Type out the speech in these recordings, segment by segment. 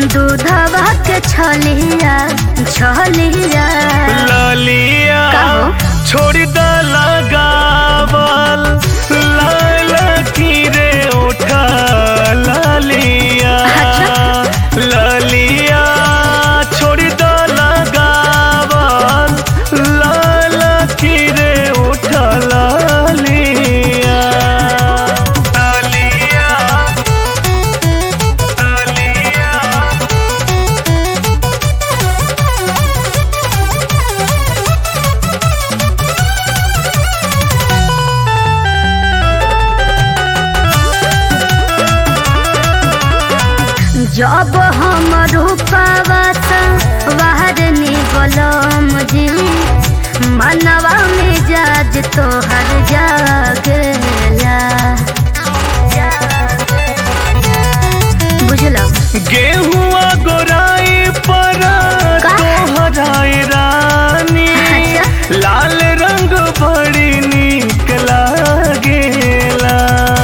दूधवा के छलिया छलिया ललिया कहो। छोड़ द लगावल लाल की रे उठा ललिया अच्छा। ललिया छोड़ द लगावल लाल की रे उठा ललिया ललिया ललिया जब हम रूपावा बाहर निकलम जी मनवा में जाज तोहर जागेला बुझलो गेहुआ गोराई पर का? तोहराई रानी अच्छा। लाल रंग बड़ी निक लागेला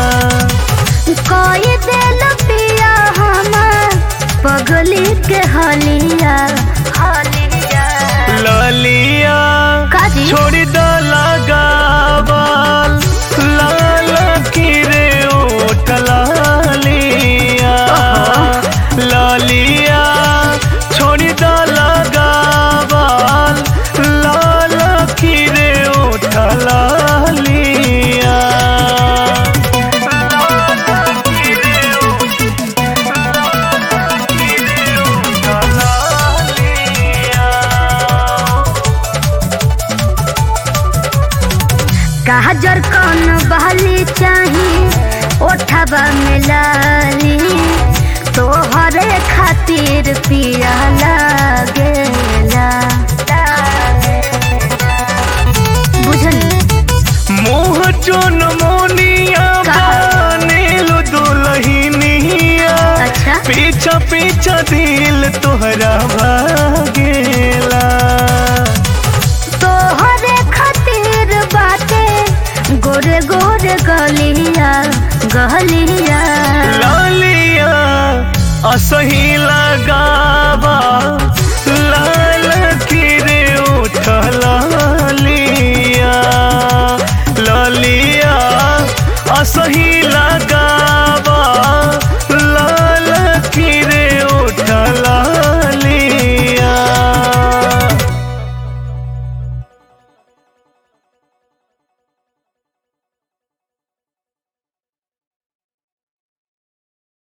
कोई दिल पिया हमर पगली के हलिया हलिया ललिया काजी छोड़ द लगावल लाल की रे ओठ लालिया ललिया छोड़ द लगावल लाल की रे ओठ लालिया लाल की रे ओठ लालिया काजर कौन बहली चाही ओठबा में लाली तोहरे खातिर पिया लागेला बुझली मोह जोन मोनिया का? बनेलु दुलहिनिया अच्छा पीछा पीछा दिल तोहरा भागेला तोहरे खातिर बाटे गोरे गोरे गलिया गलिया लालिया असही लगावा लाल की रे उठला